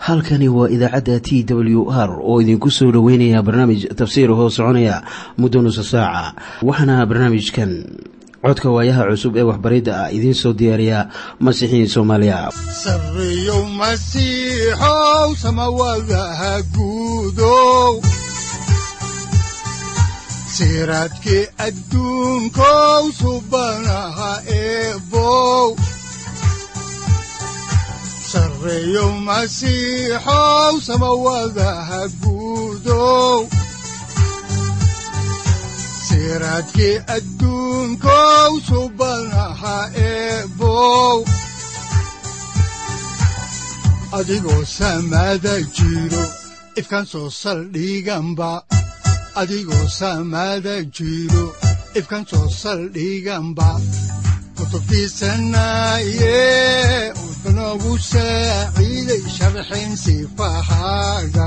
halkani waa idaacadda t w r oo idinku soo dhoweynaya barnaamij tafsiir hoo soconaya muddo nusa saaca waxaana barnaamijkan codka waayaha cusub ee waxbaridda ah idiin soo diyaariya masiixiin soomaaliya sareyow masiixow samawadaha guudow siraadkii adduunkow subanaha eebow sareyow masiixow samawadaha guudow siraadkii adduunkow subanaha eebow adigoo samaada jiro ifkaan soo saldhiganba adigoo samaada jiro ifkaan soo saldhiganba kutubtiisanaye udanogu saaciiday sharxin sifahaaga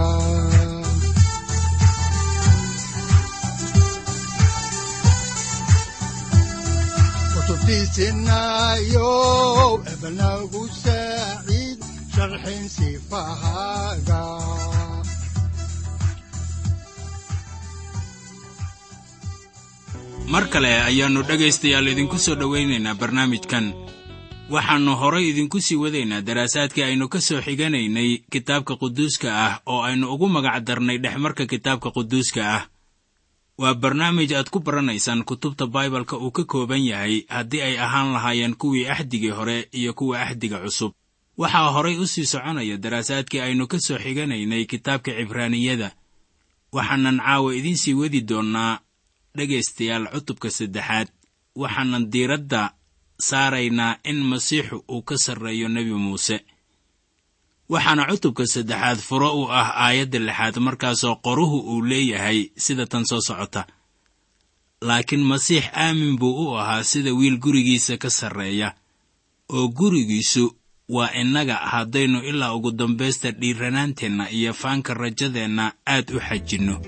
kutubtiisinayo ebanagu saaciid sharxin sifahaaga mar kale ayaannu dhegaystayaal idinku soo dhowaynaynaa barnaamijkan waxaannu horay idinku sii wadaynaa daraasaadkii aynu ka soo xiganaynay kitaabka quduuska ah oo aynu ugu magac darnay dhexmarka kitaabka quduuska ah waa barnaamij aad ku baranaysaan kutubta baibalka uu ka kooban yahay haddii ay ahaan lahaayeen kuwii axdigii hore iyo kuwa axdiga cusub waxaa horay u sii soconaya daraasaadkii aynu ka soo xiganaynay kitaabka cibraaniyada waxaanan caawa idiin sii wadi doonnaa dhegaystayaal cutubka saddexaad waxaanan diiradda saaraynaa in masiixu uu ka sarreeyo nebi muuse waxaana cutubka saddexaad furo u ah aayadda lixaad markaasoo qoruhu uu leeyahay sida tan soo socota laakiin masiix aamin buu u ahaa sida wiil gurigiisa ka sarreeya oo gurigiisu waa innaga haddaynu ilaa ugu dambaysta dhiiranaanteenna iyo faanka rajadeenna aad u xajinno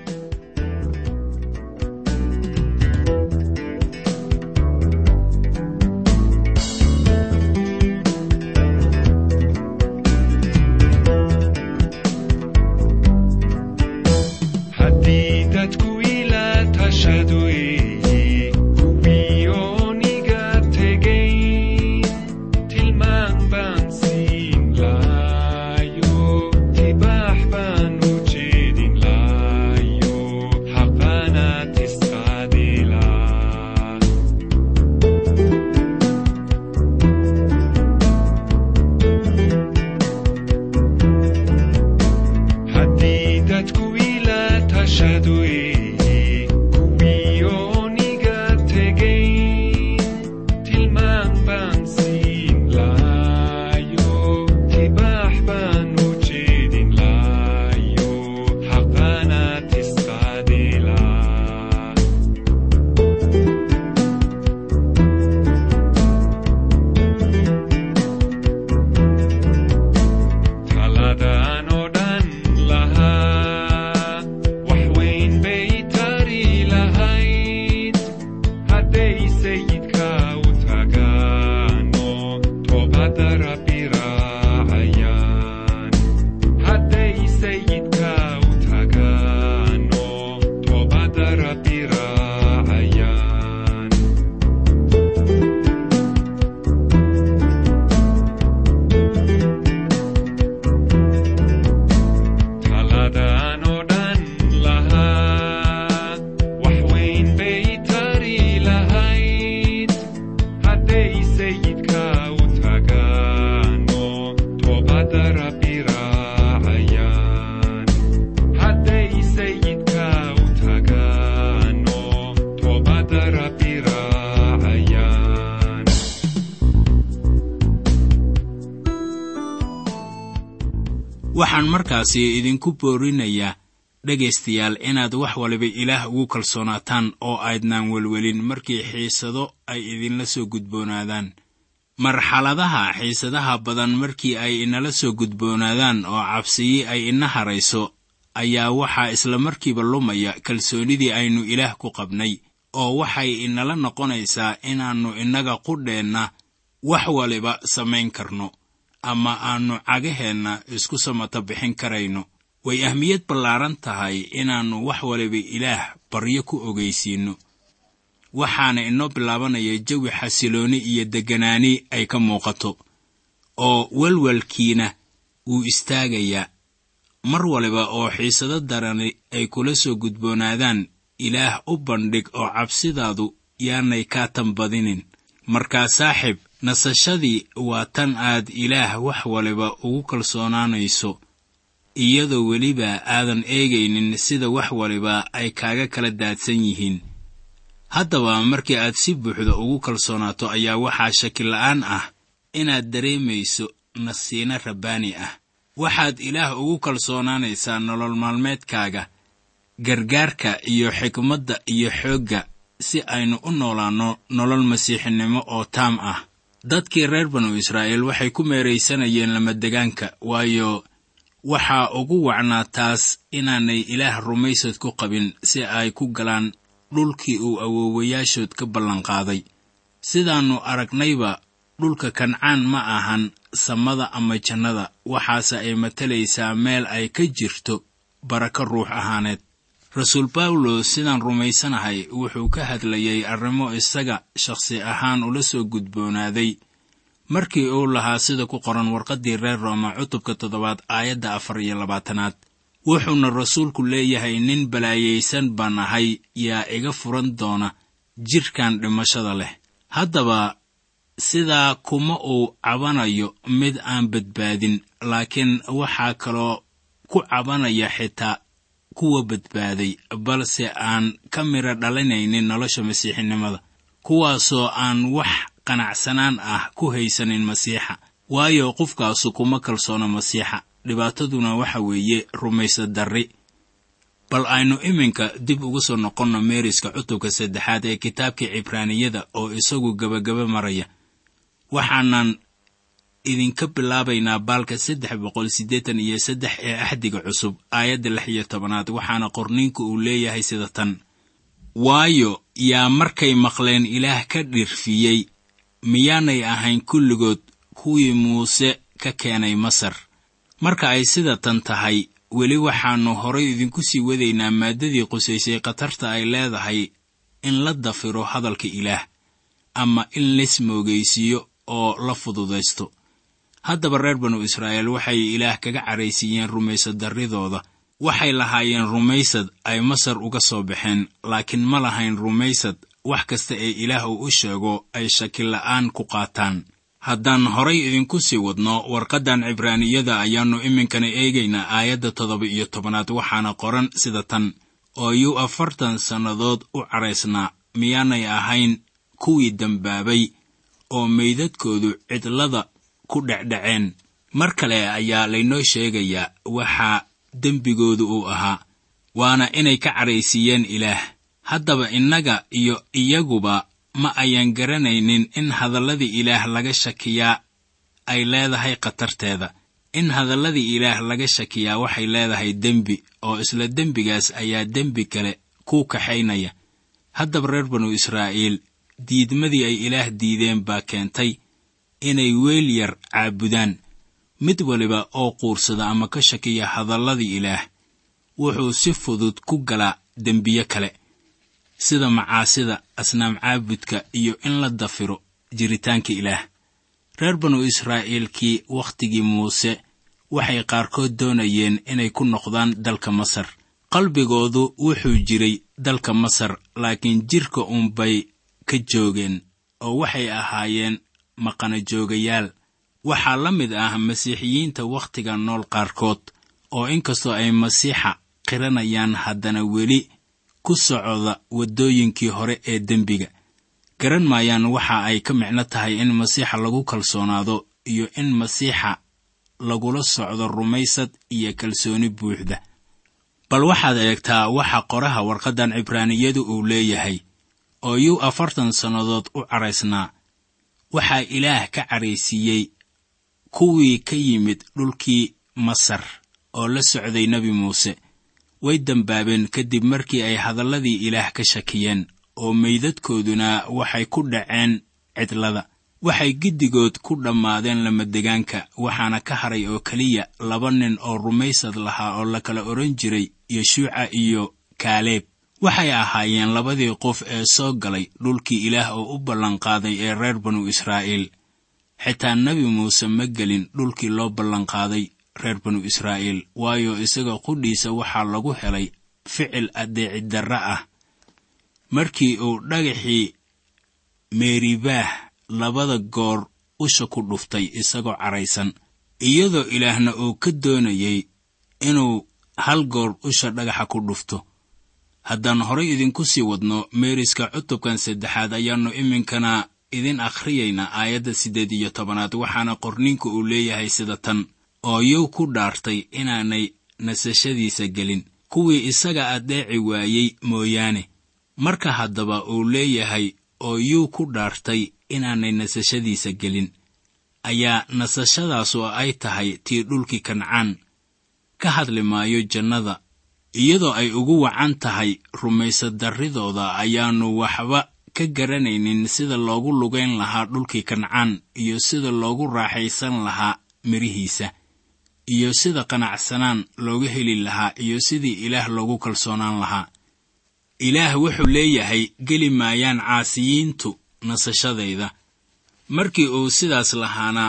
waxaan markaasi idinku boorinayaa dhegaystayaal inaad wax waliba ilaah ugu kalsoonaataan oo aydnaan welwelin markii xiisado ay idinla soo gudboonaadaan marxaladaha xiisadaha badan markii ay inala soo gudboonaadaan oo cabsiyi ay ina harayso ayaa waxaa isla markiiba lumaya kalsoonidii aynu ilaah ku qabnay oo waxay inala noqonaysaa inaannu innaga qudheenna wax waliba samayn karno ama aannu cagaheenna isku samata bixin karayno way ahmiyad ballaaran tahay inaannu wax waliba ilaah baryo ku ogaysiinno waxaana inoo bilaabanaya jawi xasilooni iyo degganaani ay ka muuqato oo welwelkiina wuu istaagayaa mar waliba oo xiisado darani ay kula soo gudboonaadaan ilaah u bandhig oo cabsidaadu yaanay kaa tanbadinin markaa saaxib nasashadii waa tan aad ilaah wax waliba ugu kalsoonaanayso iyadoo weliba aadan eegaynin sida wax waliba ay kaaga kala daadsan yihiin haddaba markii aad si buuxda ugu kalsoonaato ayaa waxaa shakila'aan ah inaad dareemayso nasiino rabbaani ah waxaad ilaah ugu kalsoonaanaysaa nolol maalmeedkaaga gargaarka iyo xikmadda iyo xoogga si aynu u noolaanno nolol masiixinimo oo taam ah dadkii reer banu israa'iil waxay ku meeraysanayeen lamadegaanka waayo waxaa ugu wacnaa taas inaanay ilaah rumaysad ku qabin si ay ku galaan dhulkii uu awoowayaashood ka ballanqaaday sidaannu aragnayba dhulka kancaan ma ahan samada ama jannada waxaase ay matalaysaa meel ay ka jirto barako ruux ahaaneed rasuul bawlos sidaan rumaysanahay wuxuu ka hadlayay arrimo isaga shakhsi ahaan ula soo gudboonaaday markii uu lahaa sida ku qoran warqaddii reer rooma cutubka toddobaad aayadda afar iyo labaatanaad wuxuuna rasuulku leeyahay nin balaayaysan baan ahay yaa iga furan doona jidhkan dhimashada leh haddaba sidaa kuma uu cabanayo mid aan badbaadin laakiin waxaa kaloo ku cabanaya xitaa kuwa badbaaday balse aan ka midha dhalinaynin nolosha masiixinimada kuwaasoo aan wax qanacsanaan ah ku haysanin masiixa waayo qofkaasu kuma kalsoona masiixa dhibaataduna waxa weeye rumaysad darri bal aynu iminka dib ugu soo noqonno meeriska cutubka saddexaad ee kitaabkii cibraaniyada oo isagu gebagaba maraya waxaanan idinka bilaabaynaa baalka saddex boqol siddeetan iyo saddex ee axdiga cusub aayadda lix iyo tobanaad waxaana qorniinku uu leeyahay sida tan waayo yaa markay maqleen ilaah ka dhirfiyey miyaanay ahayn kulligood kuwii muuse ka keenay masar marka ay sida tan tahay weli waxaannu horay idinku sii wadaynaa maaddadii qusaysay khatarta ay leedahay in la dafiro hadalka ilaah ama in laismoogaysiiyo oo la fududaysto haddaba reer banu israa'iil waxay ilaah kaga caraysiiyeen rumaysad darridooda waxay lahaayeen rumaysad ay masar uga soo baxeen laakiin ma lahayn rumaysad wax kasta ee ilaah uu u sheego ay shakila'aan ku qaataan haddaan horay idinku sii wadno warqaddan cibraaniyada ayaannu iminkana eegaynaa aayadda toddoba iyo tobanaad waxaana qoran sida tan oo yuu afartan sannadood u cadhaysnaa miyaanay ahayn kuwii dembaabay oo meydadkoodu cidlada ku dhecdhaceen mar kale ayaa laynoo sheegayaa waxaa dembigoodu uu ahaa waana inay ka cadhaysiiyeen ilaah haddaba innaga iyo iyaguba ma ayaan garanaynin in hadalladii ilaah laga shakiyaa ay leedahay khatarteeda in hadalladii ilaah laga shakiyaa waxay leedahay dembi oo isla dembigaas ayaa dembi kale ku kaxaynaya haddaba reer banu israa'iil diidmadii ay ilaah diideen baa keentay inay weel yar caabudaan mid waliba oo quursada ama ka shakiya hadalladii ilaah wuxuu si fudud ku galaa dembiye kale sida macaasida asnaam caabudka iyo in la dafiro jiritaanka ilaah reer banu israa'iilkii wakhtigii muuse waxay qaarkood doonayeen inay ku noqdaan dalka masar qalbigoodu wuxuu jiray dalka masar laakiin jidhka uunbay ka joogeen oo waxay ahaayeen maqana joogayaal waxaa la mid ah masiixiyiinta wakhtiga nool qaarkood oo inkastoo ay masiixa qiranayaan haddana weli ku socda waddooyinkii hore ee dembiga garan maayaan waxa ay ka micno tahay in masiixa lagu kalsoonaado iyo in masiixa lagula socdo rumaysad iyo kalsooni buuxda bal waxaad eegtaa waxa qoraha warqaddan cibraaniyadu uu leeyahay oo yuu afartan sannadood u cadhaysnaa waxaa ilaah ka cadhaysiiyey kuwii ka yimid dhulkii masar oo la socday nebi muuse way dembaabeen kadib markii ay hadalladii ilaah ka shakiyeen oo meydadkooduna waxay ku dhaceen cidlada waxay giddigood ku dhammaadeen lamadegaanka waxaana ka haray oo keliya laba nin oo rumaysad lahaa oo la kala odhan jiray yeshuuca iyo kaaleeb waxay ahaayeen labadii qof ee soo galay dhulkii ilaah oo u ballanqaaday ee reer banu israa'iil xitaa nebi muuse ma gelin dhulkii loo ballanqaaday reer banu israa'iil waayo isaga qudhiisa waxaa lagu helay ficil addeecidarra ah markii uu dhagaxii meeribaah labada goor usha ku dhuftay isagoo caraysan iyadoo ilaahna uu ka doonayey inuu hal goor usha dhagaxa ku dhufto haddaan horay idinku sii wadno meeriska cutubkan saddexaad ayaannu iminkana idin akhriyaynaa aayadda siddeed iyo tobanaad waxaana qorniinku uu leeyahay sida tan oo yow ku dhaartay inaanay nasashadiisa gelin kuwii isaga addeeci waayey mooyaane marka haddaba uu leeyahay oo yuu ku dhaartay inaanay nasashadiisa gelin ayaa nasashadaas oo ay tahay tii dhulkii kancaan ka hadli maayo jannada iyadoo ay ugu wacan tahay rumaysadarridooda ayaannu waxba ka garanaynin sida loogu lugayn lahaa dhulkii kancaan iyo sida loogu raaxaysan lahaa mirihiisa iyo sida qanacsanaan looga heli lahaa iyo sidii ilaah loogu kalsoonaan lahaa ilaah wuxuu leeyahay geli maayaan caasiyiintu nasashadayda markii uu sidaas lahaana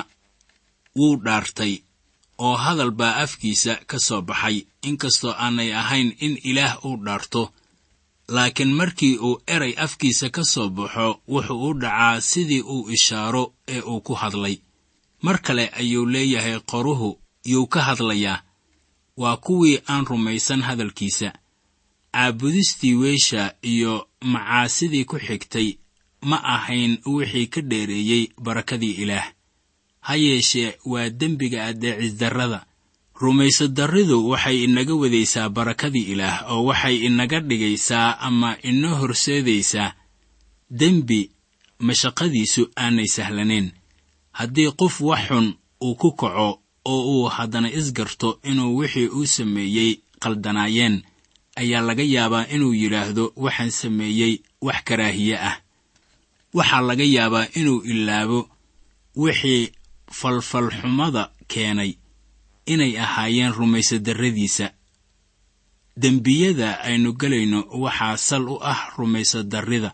wuu dhaartay oo hadal baa afkiisa ka soo baxay inkastoo aanay ahayn in ilaah uu dhaarto laakiin markii uu eray afkiisa ka soo baxo wuxuu u dhacaa sidii uu ishaaro ee uu ku hadlay mar kale ayuu leeyahay qoruhu yuu ka hadlayaa waa kuwii aan rumaysan hadalkiisa caabudistii weesha iyo macaasidii ku xigtay ma ahayn wixii ka dheereeyey barakadii ilaah ha yeeshee waa dembiga addeecisdarrada rumaysadarridu waxay inaga wadaysaa barakadii ilaah oo waxay inaga dhigaysaa ama inoo horseedaysaa dembi mashaqadiisu aanay sahlanayn haddii qof wax xun uu ku kaco oo uu haddana isgarto inuu wixii uu sameeyey qaldanaayeen ayaa laga yaabaa inuu yidhaahdo waxaan sameeyey wax karaahiye ah waxaa laga yaabaa inuu ilaabo wixii falfalxumada keenay inay ahaayeen rumaysadarradiisa dembiyada aynu gelayno waxaa sal u ah rumaysadarrida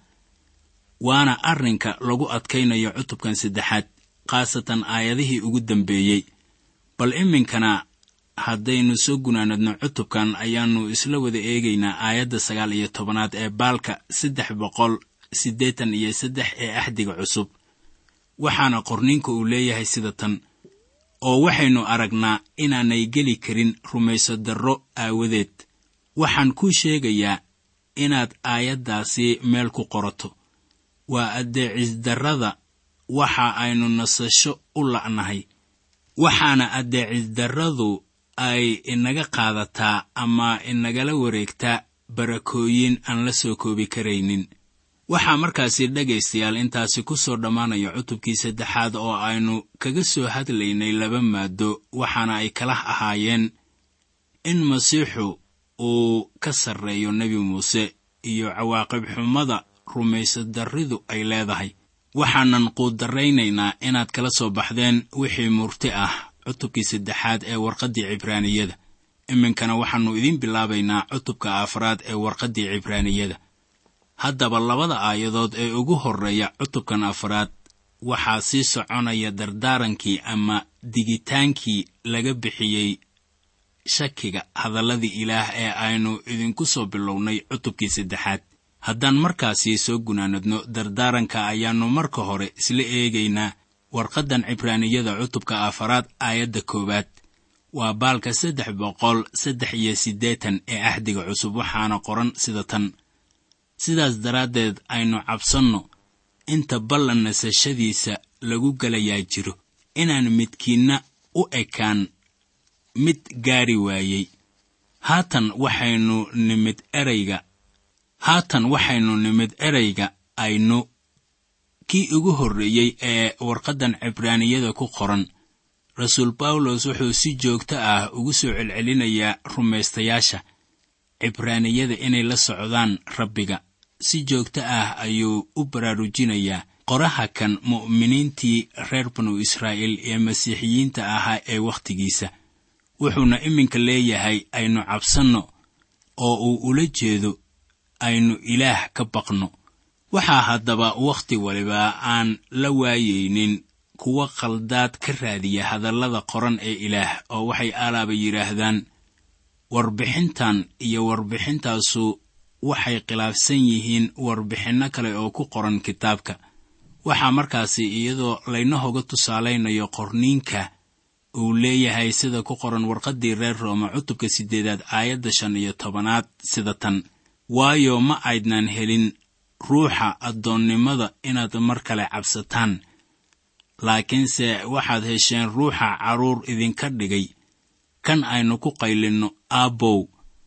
waana arrinka lagu adkaynayo cutubkan saddexaad khaasatan aayadihii ugu dambeeyey bal iminkana haddaynu soo gunaanadno cutubkan ayaannu isla wada eegaynaa aayadda sagaal iyo tobanaad ee baalka saddex boqol siddeetan iyo saddex ee axdiga cusub waxaana qorninka uu leeyahay sida tan oo waxaynu aragnaa inaanay geli karin rumaysadarro aawadeed waxaan kuu sheegayaa inaad aayaddaasi meel ku qorato waa addeecisdarrada waxa aynu nasasho u la'nahay waxaana addeecisdarradu ay inaga qaadataa ama inagala wareegtaa barakooyin aan la soo koobi karaynin waxaa markaasi dhegaystayaal intaasi ku soo dhammaanaya cutubkii saddexaad oo aynu kaga soo hadlaynay laba maado waxaana ay kala ahaayeen in masiixu uu ka sarreeyo nebi muuse iyo cawaaqib xumada rumaysadarridu ay leedahay waxaanan quudarraynaynaa inaad kala soo baxdeen wixii murti ah cutubkii saddexaad ee warqaddii cibraaniyada iminkana waxaannu idiin bilaabaynaa cutubka afraad ee warqaddii cibraaniyada haddaba labada aayadood ee ugu horreeya cutubkan afraad waxaa sii soconaya dardaarankii ama digitaankii laga bixiyey shakiga hadalladii ilaah ee aynu idinku soo bilownay cutubkii saddexaad haddaan markaasi soo gunaanadno dardaaranka ayaannu marka hore isla eegaynaa warqaddan cibraaniyada cutubka afaraad aayadda koowaad waa baalka saddex boqol saddex iyo siddeetan ee axdiga cusub waxaana qoran sida tan sidaas daraaddeed aynu cabsanno inta ballan nasashadiisa lagu gelayaa jiro inaan midkiinna u ekaan mid gaari waayey haatan waxaynu nimid erayga haatan waxaynu nimid erayga aynu kii ugu horreeyey ee warqaddan cibraaniyada ku qoran rasuul bawlos wuxuu si joogto ah ugu soo celcelinayaa rumaystayaasha cibraaniyada inay la socdaan rabbiga si joogto ah ayuu u baraarujinayaa qoraha kan mu'miniintii reer banu israa'iil ee masiixiyiinta ahaa ee wakhtigiisa wuxuuna iminka leeyahay aynu cabsanno oo uu ula jeedo aynu ilaah ka baqno waxaa haddaba wakhti waliba aan la waayaynin kuwa khaldaad ka raadiya hadallada qoran ee ilaah oo waxay alaaba yidhaahdaan warbixintan iyo warbixintaasu waxay khilaafsan yihiin warbixinno kale oo ku qoran kitaabka waxaa markaasi iyadoo laynahoga tusaalaynayo qorniinka uu leeyahay sida ku qoran warqaddii reer rooma cutubka siddeedaad aayadda shan iyo tobanaad sida tan waayo ma aydnan helin ruuxa addoonnimada inaad mar kale cabsataan laakiinse waxaad hesheen ruuxa carruur idinka dhigay kan aynu ku qaylinno aabbow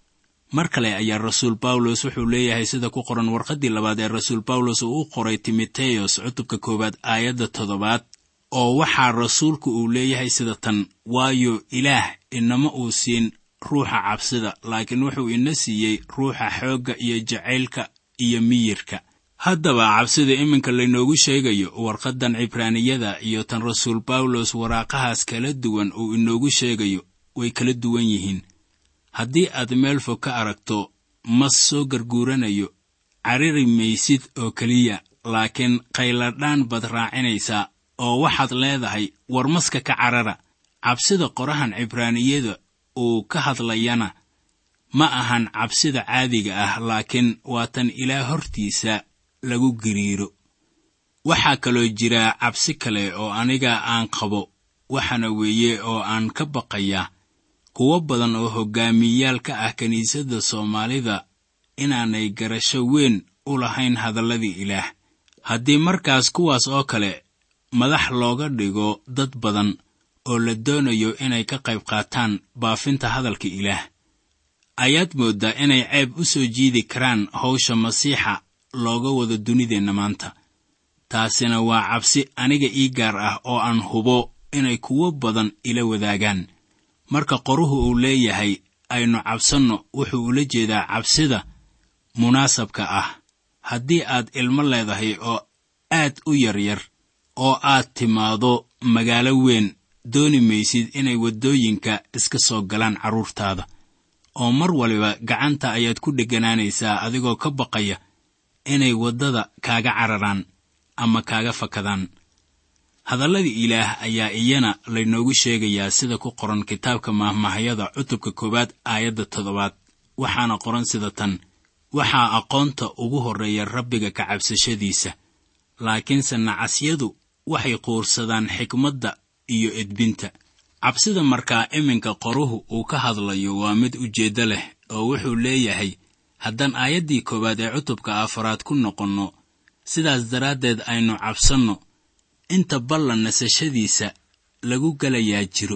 mar kale ayaa rasuul bawlos wuxuu leeyahay sida ku qoran warqaddii labaad ee rasuul bawlos uu u qoray timoteyos cutubka koowaad aayadda toddobaad oo waxaa rasuulku uu leeyahay sida tan waayo ilaah inama uu siin ruuxa cabsida laakiin wuxuu ina siiyey ruuxa xoogga iyo jacaylka iyo miyirka haddaba cabsida iminka laynoogu sheegayo warqaddan cibraaniyada iyo tan rasuul bawlos waraaqahaas kala duwan uu inoogu sheegayo way kala duwan yihiin haddii aad meel fog ka aragto mas soo garguuranayo cariri maysid oo keliya laakiin qayladhaan baad raacinaysaa oo waxaad leedahay war maska ka carara cabsida qorahan cibraaniyada uu ka hadlayana ma ahan cabsida caadiga ah laakiin waa tan ilaah hortiisa lagu giriiro waxaa kaloo jira cabsi kale oo aniga aan qabo waxaana weeye oo aan ka baqayaa kuwo badan oo hoggaamiyayaal ka ah kiniisadda soomaalida inaanay garasho weyn u lahayn hadalladii ilaah haddii markaas kuwaas oo kale madax looga dhigo dad badan oo la doonayo inay ka qayb qaataan baafinta hadalka ilaah ayaad mooddaa inay ceeb u soo jiidi karaan hawsha masiixa looga wado dunideenna maanta taasina waa cabsi aniga ii gaar ah oo aan hubo inay kuwo badan ila wadaagaan marka qoruhu uu leeyahay aynu cabsanno wuxuu ula jeedaa cabsida munaasabka ah haddii aad ilmo leedahay oo aad u yaryar oo aad timaado magaalo weyn dooni maysid inay waddooyinka iska soo galaan carruurtaada oo mar waliba gacanta ayaad ku dheganaanaysaa adigoo ka baqaya inay waddada kaaga cararaan ama kaaga fakadaan hadalladii ilaah ayaa iyana laynoogu sheegayaa sida ku qoran kitaabka mahmahayada cutubka koowaad aayadda toddobaad waxaana qoran sida tan waxaa aqoonta ugu horreeya rabbiga ka cabsashadiisa laakiinse nacasyadu waxay quursadaan xikmadda iyo edbinta cabsida markaa iminka qoruhu uu ka hadlayo waa mid ujeeddo leh oo wuxuu leeyahay haddaan aayaddii koowaad ee cutubka afaraad ku noqonno sidaas daraaddeed aynu cabsanno inta ballan nasashadiisa lagu gelayaa jiro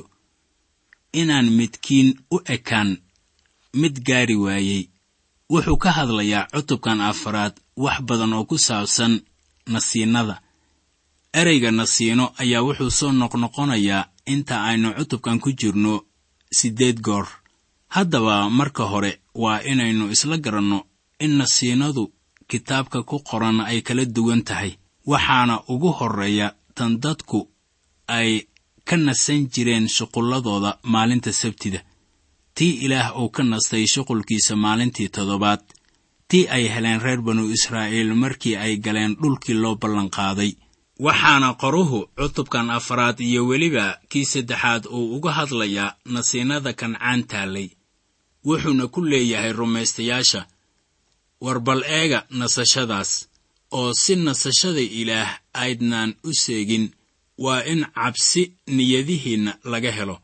inaan midkiin u ekaan mid gaari waayey wuxuu ka hadlayaa cutubkan afaraad wax badan oo ku saabsan nasiinada ereyga nasiino ayaa wuxuu soo noqnoqonayaa inta aynu cutubkan ku jirno siddeed goor haddaba marka hore waa inaynu isla garanno in nasiinadu kitaabka ku qoran ay kala duwan tahay waxaana ugu horreeya tan dadku ay ka nasan jireen shuqulladooda maalinta sabtida tii ilaah uu ka nastay shuqulkiisa maalintii toddobaad tii ay heleen reer banu israa'iil markii ay galeen dhulkii loo ballanqaaday waxaana qoruhu cutubkan afaraad iyo weliba kii saddexaad uu uga hadlayaa nasiinada kancaan taallay wuxuuna ku leeyahay rumaystayaasha war bal eega nasashadaas oo si nasashada ilaah aydnaan u seegin waa in cabsi niyadihiinna laga helo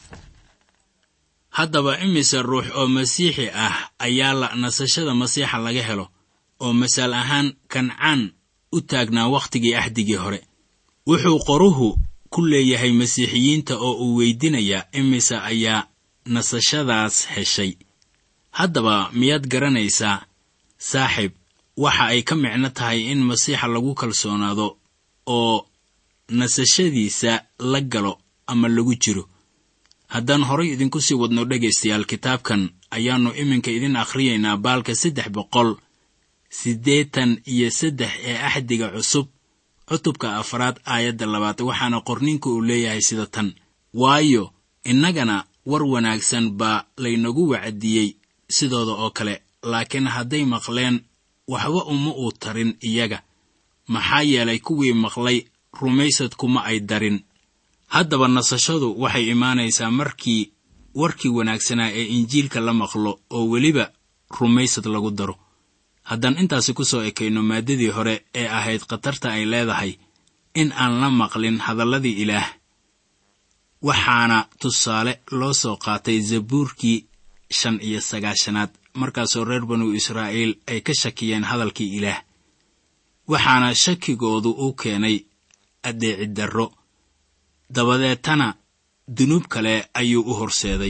haddaba imise ruux oo masiixi ah ayaa la nasashada masiixa laga helo oo masaal ahaan kancaan u taagnaa wakhtigii axdigii hore wuxuu qoruhu ku leeyahay masiixiyiinta oo uu weydinayaa imise ayaa nasashadaas heshay haddaba miyaad garanaysaa saaxiib waxa ay ka micno tahay in masiixa lagu kalsoonaado oo nasashadiisa la galo ama lagu jiro haddaan horay idinku sii wadno dhegaystayaal kitaabkan ayaannu iminka idin akhriyaynaa baalka saddex boqol siddeetan iyo saddex ee axdiga cusub cutubka afraad aayadda labaad waxaana qorninka uu leeyahay sida tan waayo innagana war wanaagsan baa laynagu wacdiyey sidooda oo kale laakiin hadday maqleen waxba uma uu tarin iyaga maxaa yeelay kuwii maqlay rumaysad kuma ay darin haddaba nasashadu waxay imaanaysaa markii warkii wanaagsanaa ee injiilka la maqlo oo weliba rumaysad lagu daro haddaan intaasi ku soo ekayno maaddadii hore ee ahayd khatarta ay leedahay in aan la maqlin hadalladii ilaah waxaana tusaale loo soo qaatay zabuurkii shan iyo sagaashanaad markaasoo reer banu israa'iil ay ka shakiyeen hadalkii ilaah waxaana shakigoodu u keenay addeeciddarro dabadeetana dunuub kale ayuu u horseeday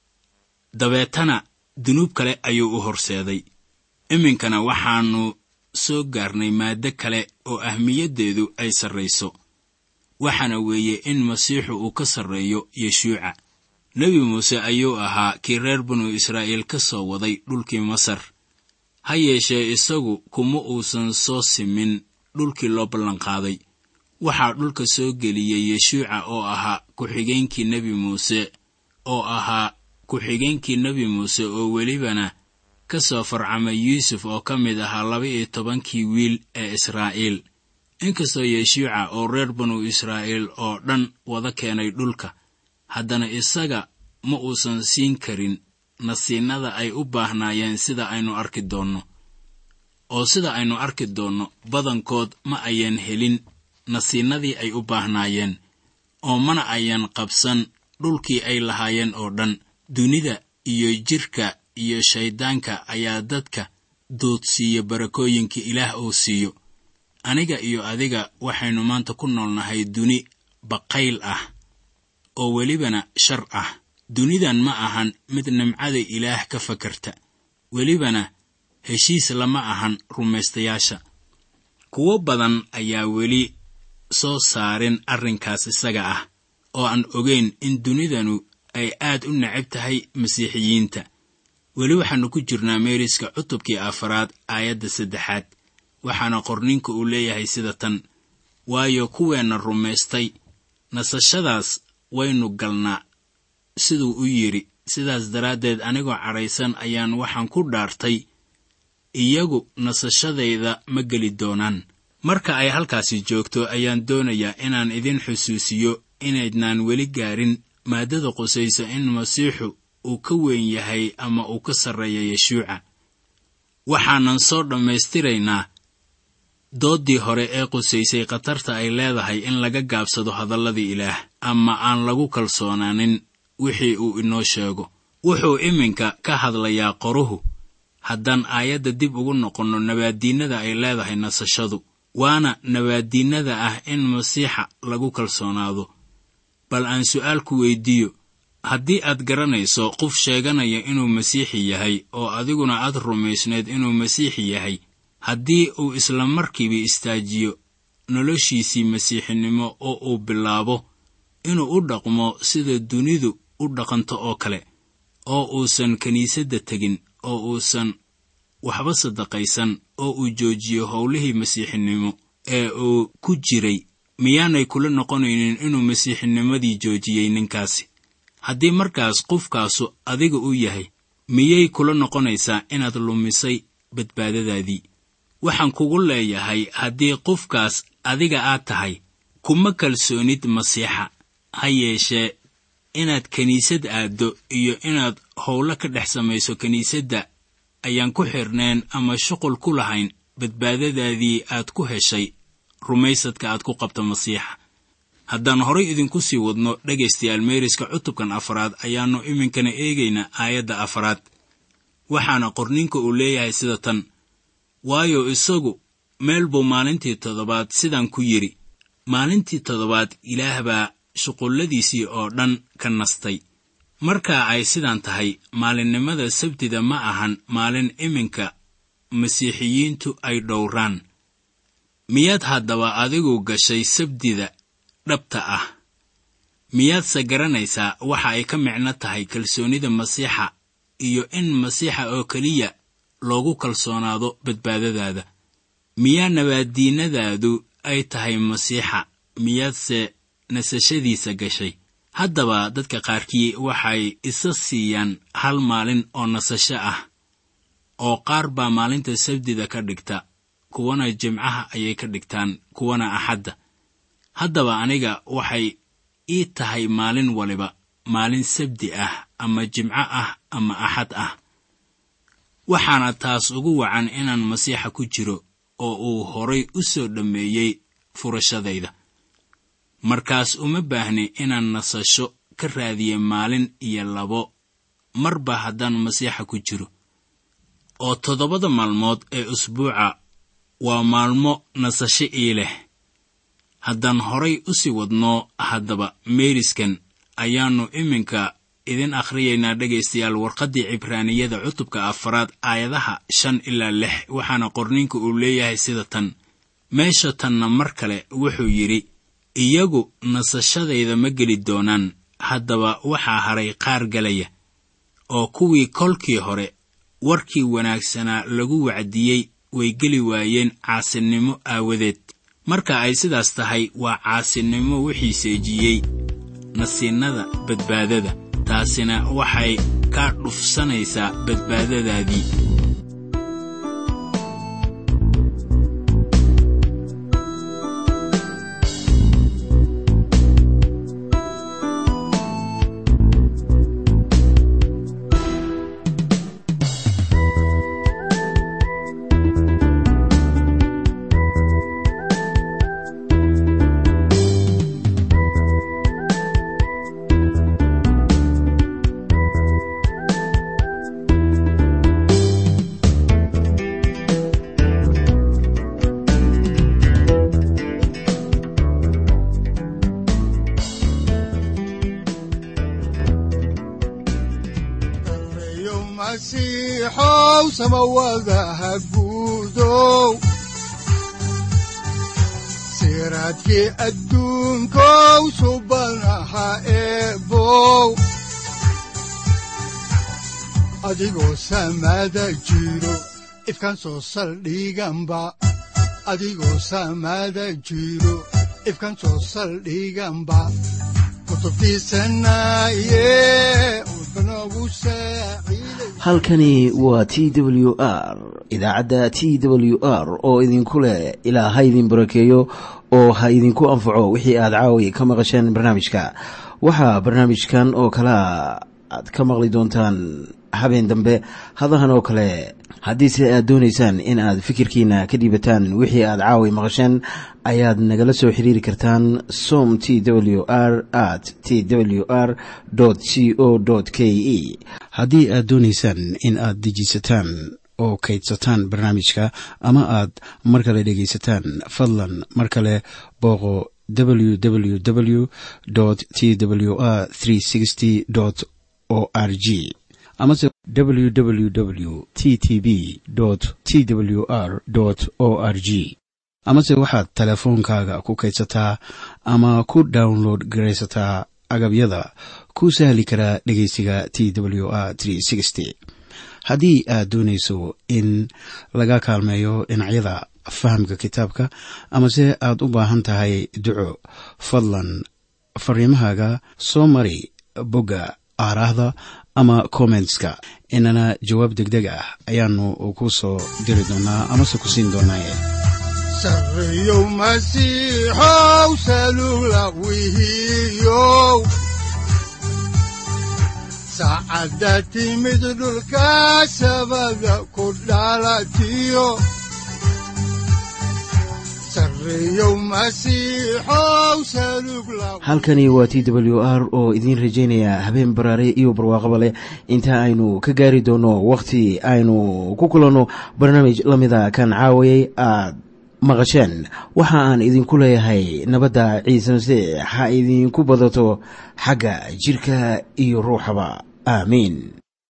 dabeetana dunuub kale ayuu u horseeday iminkana waxaannu soo gaarnay maaddo kale oo ahmiyaddeedu ay sarrayso waxaana weeye in masiixu uu ka sarreeyo yeshuuca nebi muuse ayuu ahaa kii reer banu israa'iil ka soo waday dhulkii masar ha yeeshee isagu kuma uusan soo simin dhulkii loo ballanqaaday waxaa dhulka soo geliyey yeshuuca oo ahaa ku-xigeenkii nebi muuse oo ahaa ku-xigeenkii nebi muuse oo welibana ka soo farcamay yuusuf oo ka mid ahaa laba-iyo tobankii wiil ee israa'iil inkastoo yeshuuca oo reer banu israa'iil oo dhan wada keenay dhulka haddana isaga ma uusan siin karin nasiinada ay u baahnaayeen sida aynu arki doonno oo sida aynu arki doonno badankood ma ayan helin nasiinadii ay u baahnaayeen oo mana ayan qabsan dhulkii ay lahaayeen oo dhan dunida iyo jidhka iyo shayddaanka ayaa dadka doodsiiya barakooyinka ilaah uu siiyo aniga iyo adiga waxaynu maanta ku noolnahay duni baqayl ah oo welibana shar ah dunidan ma ahan mid nimcada ilaah ka fakarta welibana heshiis lama ahan rumaystayaasha kuwo badan ayaa weli soo saarin arrinkaas isaga ah oo aan ogayn in dunidanu ay aad u necab tahay masiixiyiinta weli waxaannu ku jirnaa meeriska cutubkii afaraad aayadda saddexaad waxaana qorninka uu leeyahay sida tan waayo kuweenna rumaystay nasashadaas waynu galnaa siduu u yidhi sidaas daraaddeed anigoo cadhaysan ayaan waxaan ku dhaartay iyagu nasashadayda ma geli doonaan marka ay halkaasi joogto ayaan doonayaa inaan idin xusuusiyo inaydnaan weli gaarin maaddada qusaysa in masiixu uu ka weyn yahay ama uu ka sarreeya yeshuuca waxaanan soo dhammaystiraynaa dooddii hore ee qusaysay khatarta ay leedahay in laga gaabsado hadalladii ilaah ama aan lagu kalsoonaanin wixii uu inoo sheego wuxuu iminka ka hadlayaa qoruhu haddaan aayadda dib ugu noqonno nabaaddiinnada ay leedahay nasashadu waana nabaaddiinnada ah in masiixa lagu kalsoonaado bal aan su'aal ku weyddiiyo haddii aad garanayso qof sheeganaya inuu masiixi yahay oo adiguna aad rumaysneed inuu masiixi yahay haddii uu isla markiiba istaajiyo noloshiisii masiixinimo oo uu bilaabo inuu u dhaqmo sida dunidu u dhaqanto oo kale oo uusan kiniisadda tegin oo uusan waxba sadaqaysan oo uu joojiyo howlihii masiixinimo ee uu ku jiray miyaanay kula noqonaynin inuu masiixinimadii joojiyey ninkaasi haddii markaas qofkaasu adiga u yahay miyay kula noqonaysaa inaad lumisay badbaadadaadii waxaan kugu leeyahay haddii qofkaas adiga aad tahay kuma kalsoonid masiixa ha yeeshee inaad kiniisad aaddo iyo inaad howlo ka dhex samayso kiniisadda ayaan ku xirneen ama shuqul ku lahayn badbaadadaadii aad ku heshay rumaysadka aad ku qabto masiixa haddaan horay idinku sii wadno dhegaystayaal meeriska cutubkan afaraad ayaannu iminkana eegaynaa aayadda afaraad waxaana qorninka uu leeyahay sida tan waayo isagu meel buu maalintii toddobaad sidan ku yidhi maalintii toddobaad ilaah baa shuqulladiisii oo dhan ka nastay markaa ay sidan tahay maalinnimada sabtida ma ahan maalin iminka masiixiyiintu ay dhowraan miyaad haddaba adigu gashay sabdida dhabta ah miyaadse garanaysaa waxa ay ka micno tahay kalsoonida masiixa iyo in masiixa oo keliya loogu kalsoonaado badbaadadaada miyaa nabaaddiinnadaadu ay tahay masiixa miyaadse nasashadiisa gashay haddaba dadka qaarkii waxay isa siiyaan hal maalin oo nasasho ah oo qaar baa maalinta sabdida ka dhigta kuwana jimcaha ayay ka dhigtaan kuwana axadda haddaba aniga waxay ii tahay maalin waliba maalin sabdi ah ama jimco ah ama axad ah waxaana taas ugu wacan inaan masiixa ku jiro oo uu horay u soo dhammeeyey furashadayda markaas uma baahni inaan nasasho ka raadiye maalin iyo labo marba haddaan masiixa ku jiro oo toddobada maalmood ee usbuuca waa maalmo nasasho ii leh haddaan horay u sii wadno haddaba meeriskan ayaannu iminka idin akhriyaynaa dhegaystayaal warqaddii cibraaniyada cutubka afaraad aayadaha shan ilaa lix waxaana qorninka uu leeyahay sida tan meesha tanna mar kale wuxuu yidhi iyagu nasashadayda ma geli doonaan haddaba waxaa hadhay qaar galaya oo kuwii kolkii hore warkii wanaagsanaa lagu wacdiyey way geli waayeen caasinimo aawadeed marka ay sidaas tahay waa caasinimo wixii seejiyey nasiinnada badbaadada taasina waxay ka dhufsanaysaa badbaadadaadii reeyo masiixow samawadaha guudow siraadkii adduunkow subanaha eebow adigoo samada jiro ifkan soo saldhiganba adigoo samada jiro ifkan soo saldhiganba kutubtiisanaye udbanogu saaciiday halkani waa t w r idaacadda t w r oo idinku leh ilaa ha idin barakeeyo oo ha idinku anfaco wixii aad caawi ka maqasheen barnaamijka waxaa barnaamijkan oo kalea aad ka maqli doontaan habeen dambe hadahan oo kale haddiise aad doonaysaan in aad fikirkiina ka dhiibataan wixii aad caawi maqasheen ayaad nagala soo xiriiri kartaan som t w r at t w r c o k e haddii aad doonaysaan in aad dejisataan oo kaydsataan barnaamijka ama aad mar kale dhegaysataan fadlan mar kale booqo www t w r o r g amase www t t b t w r o r g amase waxaad teleefoonkaaga ku kaydsataa ama ku download garaysataa agabyada ku sahli karaa dhegeysiga t w r haddii aad doonayso in laga kaalmeeyo dhinacyada fahamka kitaabka amase aad u baahan tahay duco fadlan fariimahaaga soo mari bogga aaraahda ama kommentska inana jawaab degdeg ah ayaanu ku soo diri doonaa amase ku siin doonaaye sarreeyow masiixow salugla wihiyow saacadda timid dhulka sabada ku dhalatiyo sarreeyow masiixow salugla halkani waa t w r oo idiin rajaynaya habeen baraare iyo barwaaqaba leh inta aynu ka gaari doono wakhti aynu ku kulanno barnaamij la mida kan caawayay aad maqasheen waxa aan idinku leeyahay nabadda ciise masiix ha idinku badato xagga jidhka iyo ruuxaba aamiin